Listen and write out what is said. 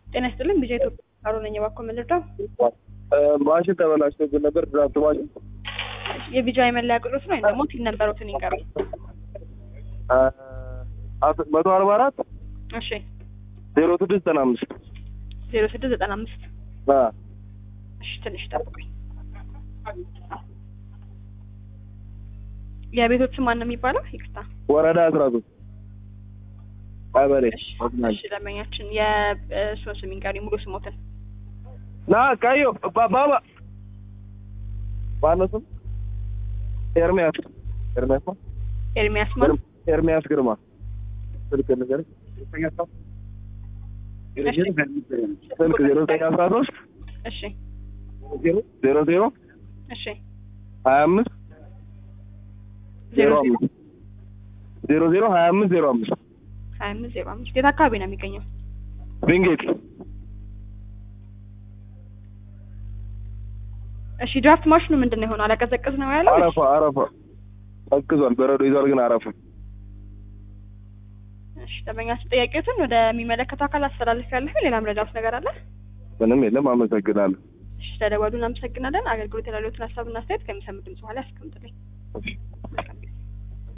ጤና ይስጥልኝ ቢጃ ኢትዮጵያ አሮ ነኝ። እባክዎ ምን ልርዳው? ማሽን ተበላሽቶብን ነበር። ድራፍት ማሽን የቢጃ የመለያ ቁጥሮት ነው ወይም ደግሞ ቲን ነበሩትን ይንገሩኝ። መቶ አርባ አራት እሺ ዜሮ ስድስት ዘጠና አምስት ዜሮ ስድስት ዘጠና አምስት እሺ ትንሽ ጠብቁኝ። የቤቶቹ ማን ነው የሚባለው? ይቅርታ ወረዳ አስራ ሶስት ቀበሌ እሺ እሺ፣ ደንበኛችን የእሱን ስም ይንገሩኝ ሙሉ ስሞትን። ና ቀዮ ባባ ማነው ስም? ኤርሚያስ ኤርሚያስ ነው? ኤርሚያስ ማን? ኤርሚያስ ግርማ ስልክ ንገረኝ። ስልክ ዜሮ ዘጠኝ አስራ ሶስት እሺ ዜሮ ዜሮ እሺ ሀያ አምስት ዜሮ አምስት ዜሮ ዜሮ ሀያ አምስት ዜሮ አምስት ሀያ አምስት ዜሮ አምስት የት አካባቢ ነው የሚገኘው? ቪንጌት እሺ ድራፍት ማሽኑ ምንድን ነው የሆነው? አላቀዘቅዝ ነው ያለው? አረፋ አረፋ ቀዝቅዟል። በረዶ ይዟል ግን አረፋ እሺ ደንበኛችን ጥያቄዎትን ወደሚመለከተው አካል አስተላልፍ ያለሁ። ሌላ ምረዳውት ነገር አለ? ምንም የለም። አመሰግናለሁ። እሺ ተደወሉ። እናመሰግናለን። አገልግሎት ያላለዎትን ሀሳብና አስተያየት ከሚሰሙ ድምጽ በኋላ ያስቀምጡልኝ። እሺ